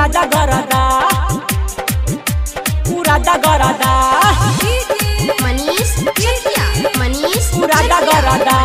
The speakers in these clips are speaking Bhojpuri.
उरादा गरदा उरादा गरदा मनीष चकिया मनीष उरादा गरदा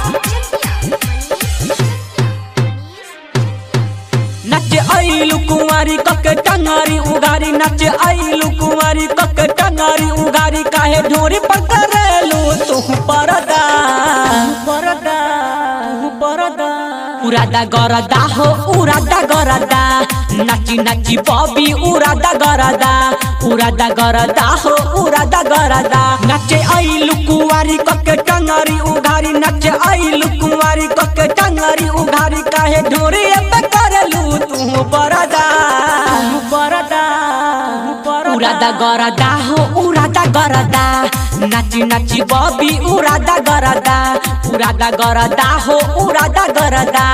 नचे आइलु कुंवारी कके टंगारी उगारी नचे आइलु कुंवारी कके टंगारी उगारी काहे ढोरी पर करेलु तू परदा परदा परदा उरादा गरदा हो उरादा गरदा नाची नाची बॉबी उरादा गरदा उरादा गरदा हो उरादा गरदा नचे आइलु कुंवारी कके टंगारी उगारी नचे आइलु कुंवारी कके टंगारी उगारी काहे ढोरी पे करेलु तू परदा परदा उरादा गरदा हो उरादा गरदा नाची नाची बॉबी उरादा गरदा उरादा गरदा हो उरादा गरदा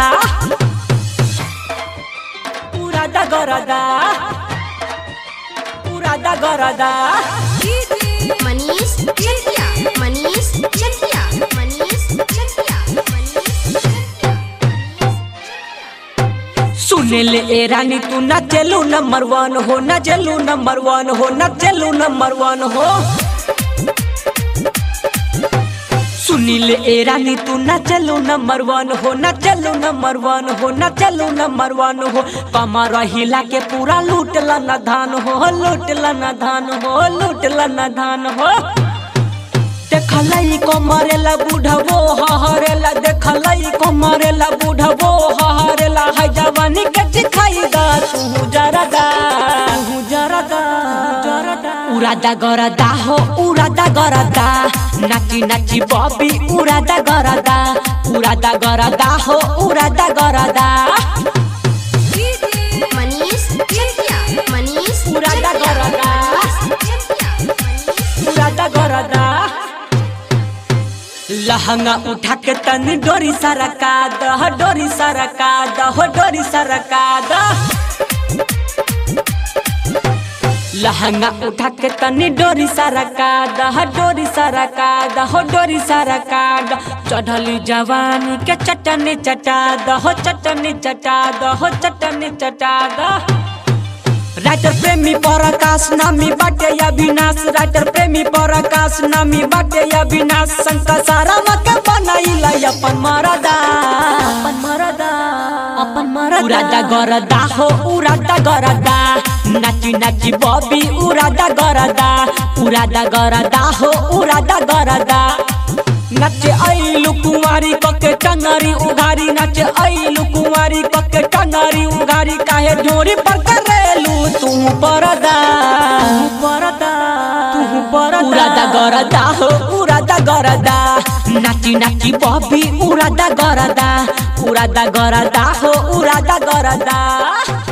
उरादा गरदा उरादा गरदा मनीष चकिया मनीष चकिया मनीष चकिया सुने ले ए रानी तू न चलू नंबर वन हो न चलू नंबर वन हो न चलू नंबर वन हो सुनील ए रानी तू न चलू नंबर वन हो न चलू नंबर वन हो न चलू नंबर वन हो कमर हिला के पूरा लूट न धान हो लूट न धान हो लूट न धान हो देखलई को मरेला बुढ़वो हहरेला देखलई को मरेला बुढ़वो हहरेला है जवानी के दिखाई दा तू जरदा तू जरदा जरदा उरादा गरदा हो उरादा गरदा नाची नाची बॉबी उरादा गरदा उरादा गरदा हो उरादा गरदा मनीष चकिया मनीष उरादा गरदा उरादा गरदा लहंगा उठा के तनी डोरी सरका दह डोरी सरका दह डोरी सरका दह लहंगा उठा के तनी डोरी सरका दह डोरी सरका दह डोरी सरका दह चढ़ली जवानी के चटनी चटा दह चटनी चटा दह चटनी चटा दह राइटर प्रेमी पराकाश नामी बाटे अविनाश राइटर प्रेमी पराकाश नामी बाटे अविनाश शंकर सारा मके बनाइला अपन मरदा अपन मरदा अपन मरदा उरादा गरदा हो उरादा गरदा नाची नाची बॉबी उरादा गरदा उरादा गरदा हो उरादा गरदा नचे आइलु कुंवारी कके टंगारी उघारी नचे आइलु कुंवारी कके टंगारी उघारी काहे ढोरी पर करेलु तू परदा परदा तू परदा उरादा गरदा हो उरादा गरदा नाची नाची बॉबी उरादा गरदा उरादा गरदा हो उरादा गरदा